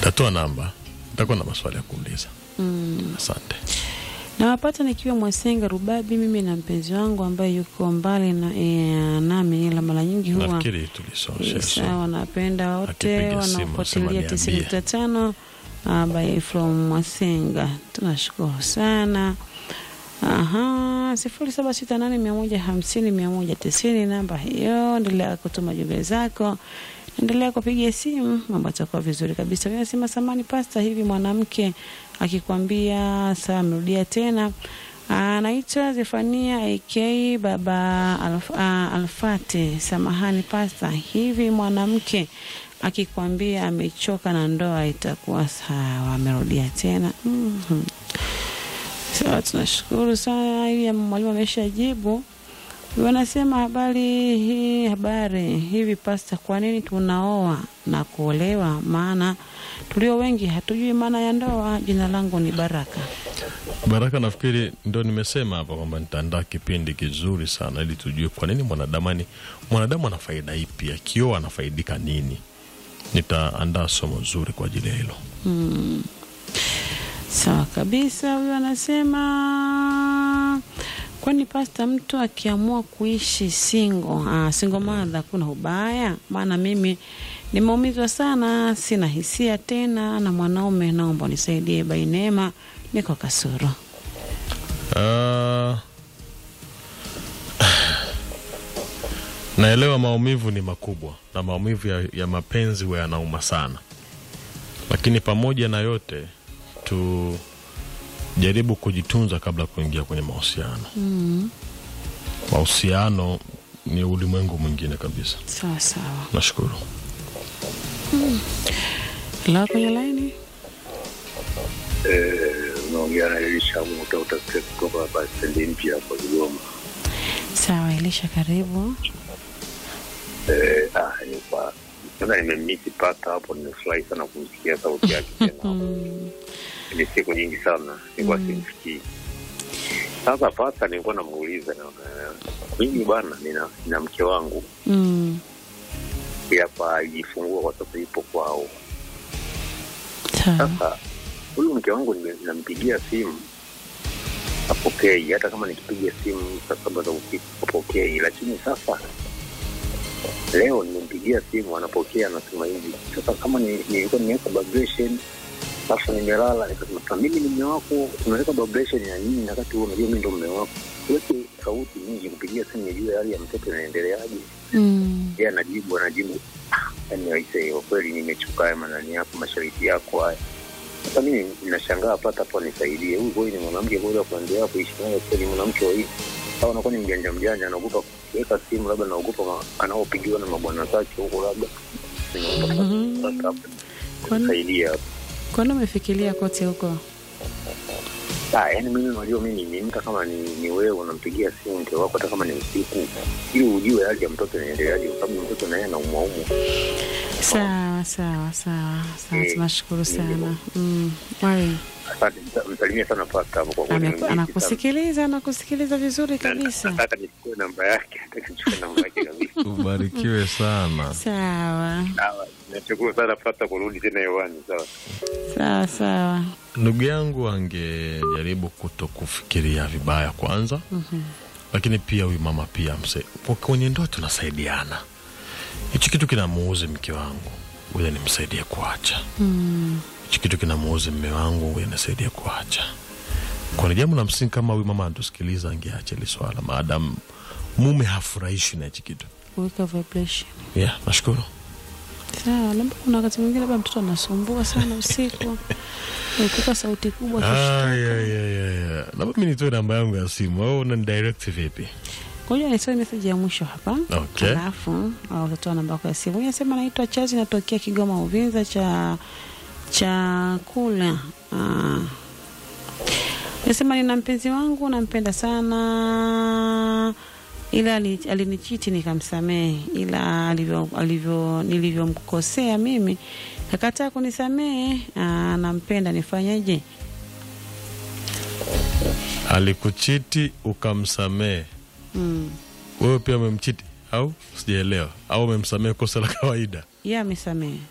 Tatoa namba, nitakuwa na maswali ya kuuliza. Mm. Asante. Nawapata nikiwa Mwasenga Rubabi, mimi na mpenzi wangu ambaye yuko mbali na e, nami, ila mara nyingi huwa Nafikiri tulisosha Eh, sawa, napenda wote Akipiga simu, wanaofuatilia sema tisini niambie. nukta tano uh, by from Mwasenga, tunashukuru sana. Aha, sifuri saba sita nane mia moja hamsini mia moja tisini namba hiyo. Endelea kutuma jumbe zako, endelea kupiga simu, mambo atakuwa vizuri kabisa. Mimi nasema samani pasta, hivi mwanamke akikwambia sawa, amerudia tena Anaitwa Zefania AK baba Alf, ah, Alfate. Samahani pasta, hivi mwanamke akikwambia amechoka na ndoa itakuwa sawa? Amerudia tena. Mhm. Sawa, tunashukuru sana. Ili mwalimu ameshajibu. Wanasema habari hii, habari hivi pasta, kwa nini tunaoa na kuolewa? Maana tulio wengi hatujui maana ya ndoa. Jina langu ni Baraka. Baraka, nafikiri ndo nimesema hapa kwamba nitaandaa kipindi kizuri sana ili tujue kwa nini mwanadamu ani mwanadamu ana faida ipi, akioa anafaidika nini. Nitaandaa somo zuri kwa ajili ya hilo. Mm. Sawa kabisa. Huyu anasema kwani pasta, mtu akiamua kuishi singo ah, singo madha kuna ubaya? Maana mimi nimeumizwa sana, sina hisia tena na mwanaume, naomba unisaidie. Bainema, niko Kasoro. Ah, naelewa maumivu ni makubwa na maumivu ya, ya mapenzi huwa yanauma sana, lakini pamoja na yote tujaribu kujitunza kabla ya kuingia kwenye mahusiano. Mm. Mahusiano ni ulimwengu mwingine kabisa. Sawa sawa. Nashukuru. La kwenye laini. unaongea na Elisha Muta utasikia kutoka hapa stendi mpya hapa Kigoma. Sawa, Elisha, karibu. Eh, ah, ni kwa sasa nimemiti pata hapo, nimefurahi sana kumsikia sauti yake tena. Mm. Ni siku nyingi sana nilikuwa simsikii. Sasa pata, nilikuwa namuuliza na mimi bwana, nina, nina mke wangu Mm. hapa alijifungua kwa sasa, ipo kwao. Sawa. Sasa huyu mke wangu nime- nampigia simu apokei, hata kama nikipiga simu saa saba za usiku apokei. Lakini sasa leo nimempigia simu anapokea, anasema hivi sasa, kama ni- nilikuwa nimeweka vibration sasa nimelala, nikasema sasa mimi ni mume wako, unaweka vibration ya nini wakati wewe unajua mimi ndo mume wako? Weke sauti nyingi kupigia simu nijue hali ya mtoto inaendeleaje. Mm. Yeye anajibu anajibu, "Ah, yaani aisee, kwa kweli nimechuka haya manani yako mashariti yako haya. Sasa mimi ninashangaa pata hapo nisaidie, huyu kweli ni mwanamke kweli wa kuendelea kuishi naye kweli mwanamke wa hivi au anakuwa ni mjanja mjanja, anaogopa kuweka simu, labda anaogopa ma- anaopigiwa na mabwana zake huko, labda Mhm. Sasa hapo Kwani- nisaidie hapo. Kwani umefikiria kote huko? Ah, yani mimi unajua mimi ni mtu kama ni, ni wewe unampigia simu mke wako hata kama ni usiku ili ujue hali ya mtoto inaendeleaje, kwa sababu mtoto naye anaumwa umwa. Sawa sawa sawa sawa, Eh, tunashukuru sana. ndio. Mm. Mwalimu Asante, msa- msalimie sana pasta hapo kwa kweli. ame- ni mziki sana. anakusikiliza anakusikiliza vizuri Na- kabisa. Nataka nichukue namba yake, nataka nichukue namba yake kabisa. Ubarikiwe sana. Sawa Sawa, nashukuru sana pasta kurudi tena hewani. Sawa. sawa sawa. Ndugu yangu angejaribu kuto kufikiria vibaya kwanza, Mhm. lakini pia huyu mama pia mse, kwa- kwenye ndoa tunasaidiana. Hichi kitu kinamuuzi mke wangu, huyo nimsaidie kuacha. Mm. Hichi kitu kinamuuzi mme wangu, huyo nisaidie kuacha. Kwa jambo la msingi, kama huyu mama anatusikiliza, angeacha hili swala, maadamu mume hafurahishi na hichi kitu. Kuweka vibration. Yeah, nashukuru. Sawa, labda kuna wakati mwingine labda mtoto anasumbua sana usiku. Ukika sauti kubwa Ah, kushtuka. yeah, yeah, yeah, yeah. Labda mi nitoe namba yangu ya simu au unanidirect vipi? Ngoja nisome message ya mwisho hapa. Okay. Alafu au utatoa namba yako ya simu. Yeye anasema naitwa Chazi natokea Kigoma Uvinza cha chakula. Ah. Nasema nina mpenzi wangu nampenda sana ila ali- alinichiti nikamsamehe, ila alivyo, alivyo nilivyomkosea mimi kakataa kunisamehe. Ah, nampenda nifanyeje? Alikuchiti ukamsamehe, Mm. wewe pia umemchiti au sijaelewa, au umemsamehe kosa la kawaida? Yeye amesamehe.